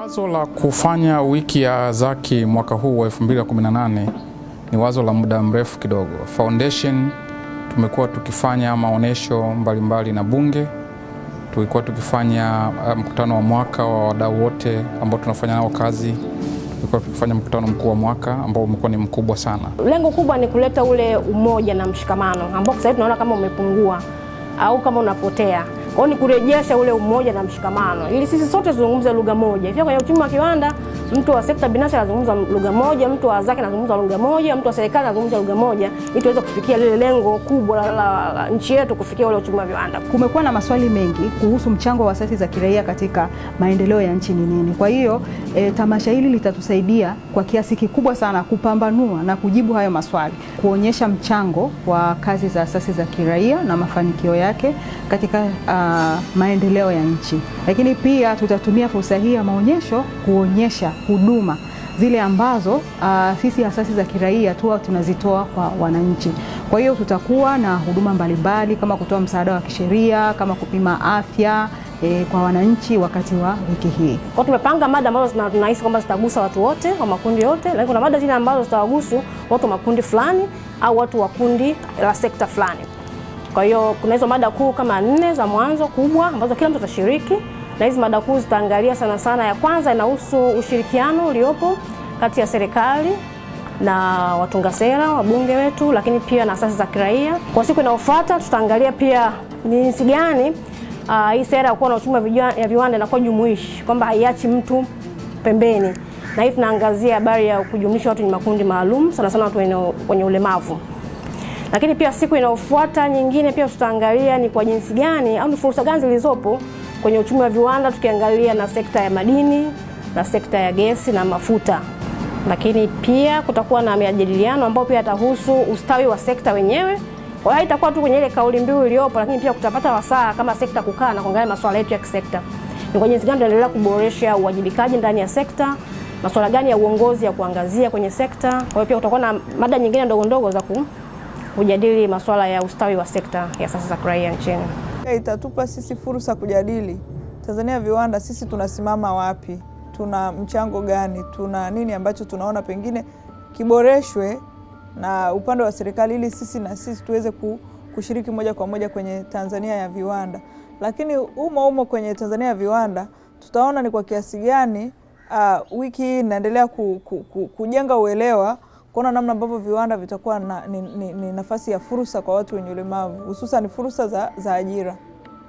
Wazo la kufanya wiki ya Zaki mwaka huu wa 2018 ni wazo la muda mrefu kidogo. Foundation tumekuwa tukifanya maonyesho mbalimbali na Bunge, tulikuwa tukifanya uh, mkutano wa mwaka wa wadau wote ambao tunafanya nao kazi, tulikuwa tukifanya mkutano mkuu wa mwaka ambao umekuwa ni mkubwa sana. Lengo kubwa ni kuleta ule umoja na mshikamano ambao sasa hivi tunaona kama umepungua au kama unapotea. Kwa hiyo ni kurejesha ule umoja na mshikamano ili sisi sote tuzungumze lugha moja. Ifika kwenye uchumi wa kiwanda, mtu wa sekta binafsi anazungumza lugha moja, mtu wa zake anazungumza lugha moja, mtu wa serikali anazungumza lugha moja ili tuweze kufikia lile lengo kubwa la, la, la nchi yetu kufikia ule uchumi wa viwanda. Kumekuwa na maswali mengi kuhusu mchango wa asasi za kiraia katika maendeleo ya nchi ni nini. Kwa hiyo e, tamasha hili litatusaidia kwa kiasi kikubwa sana kupambanua na kujibu hayo maswali, kuonyesha mchango wa kazi za asasi za kiraia na mafanikio yake katika uh, maendeleo ya nchi, lakini pia tutatumia fursa hii ya maonyesho kuonyesha huduma zile ambazo uh, sisi asasi za kiraia tu tunazitoa kwa wananchi. Kwa hiyo tutakuwa na huduma mbalimbali kama kutoa msaada wa kisheria, kama kupima afya e, kwa wananchi wakati wa wiki hii. Kwa tumepanga mada ambazo tunahisi kwamba zitagusa watu wote wa makundi yote, lakini kuna mada zile ambazo zitawagusu watu wa makundi fulani au watu wa kundi la sekta fulani. Kwa hiyo kuna hizo mada kuu kama nne za mwanzo kubwa ambazo kila mtu atashiriki, na hizi mada kuu zitaangalia sana sana. Ya kwanza inahusu ushirikiano uliopo kati ya serikali na watunga sera wabunge wetu, lakini pia na asasi za kiraia. Kwa siku inayofuata tutaangalia pia ni jinsi gani uh, hii sera ya kuwa na uchumi ya viwanda inakuwa jumuishi, kwamba haiachi mtu pembeni, na hii tunaangazia habari ya kujumlisha watu wenye makundi maalum, sana sana watu wenye ulemavu lakini pia siku inayofuata nyingine pia tutaangalia ni kwa jinsi gani au ni fursa gani zilizopo kwenye uchumi wa viwanda, tukiangalia na sekta ya madini na sekta ya gesi na mafuta. Lakini pia kutakuwa na majadiliano ambayo pia yatahusu ustawi wa sekta wenyewe. Kwa hiyo itakuwa tu kwenye ile kauli mbiu iliyopo, lakini pia kutapata wasaa kama sekta kukaa na kuangalia masuala yetu ya kisekta, ni kwa jinsi gani tunaendelea kuboresha uwajibikaji ndani ya sekta, masuala gani ya uongozi ya kuangazia kwenye sekta. Kwa hiyo pia kutakuwa na mada nyingine ndogo ndogo za ku kujadili masuala ya ustawi wa sekta ya asasi za kiraia nchini. Itatupa sisi fursa kujadili Tanzania viwanda, sisi tunasimama wapi, tuna mchango gani, tuna nini ambacho tunaona pengine kiboreshwe na upande wa serikali, ili sisi na sisi tuweze kushiriki moja kwa moja kwenye Tanzania ya viwanda. Lakini umo umo kwenye Tanzania ya viwanda tutaona ni kwa kiasi gani uh, wiki hii inaendelea ku, ku, ku, kujenga uelewa kuona namna ambavyo viwanda vitakuwa na, ni, ni, ni nafasi ya fursa kwa watu wenye ulemavu hususan fursa za, za ajira.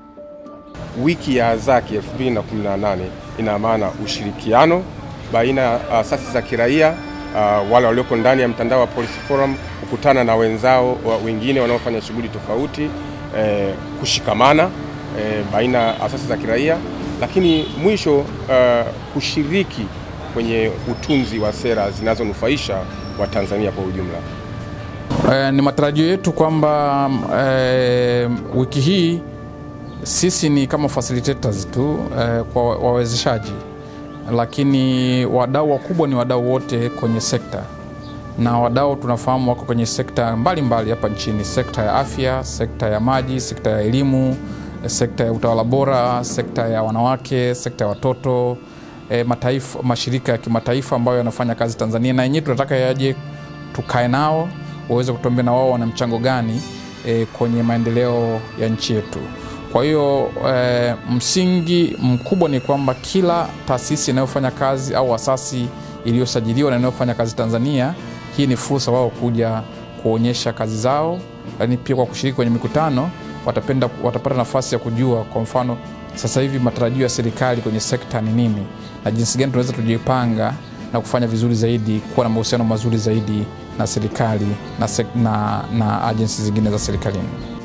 Wiki ya Zaki 2018 ina maana ushirikiano baina ya asasi za kiraia uh, wale walioko ndani ya mtandao wa Policy Forum kukutana na wenzao wa wengine wanaofanya shughuli tofauti eh, kushikamana eh, baina ya asasi za kiraia, lakini mwisho uh, kushiriki kwenye utunzi wa sera zinazonufaisha wa Tanzania kwa ujumla. E, ni matarajio yetu kwamba e, wiki hii sisi ni kama facilitators tu e, kwa wawezeshaji, lakini wadau wakubwa ni wadau wote kwenye sekta, na wadau tunafahamu wako kwenye sekta mbalimbali hapa nchini: sekta ya afya, sekta ya maji, sekta ya elimu, sekta ya utawala bora, sekta ya wanawake, sekta ya watoto E, mataifa, mashirika ya kimataifa ambayo yanafanya kazi Tanzania, na yenyewe tunataka yaje tukae nao waweze kutuambia na wao wana mchango gani e, kwenye maendeleo ya nchi yetu. Kwa hiyo e, msingi mkubwa ni kwamba kila taasisi inayofanya kazi au asasi iliyosajiliwa na inayofanya kazi Tanzania, hii ni fursa wao kuja kuonyesha kazi zao, lakini pia kwa kushiriki kwenye mikutano watapenda, watapata nafasi ya kujua kwa mfano sasa hivi matarajio ya serikali kwenye sekta ni nini na jinsi gani tunaweza tujipanga na kufanya vizuri zaidi, kuwa na mahusiano mazuri zaidi na serikali na, na, na ajensi zingine za serikalini.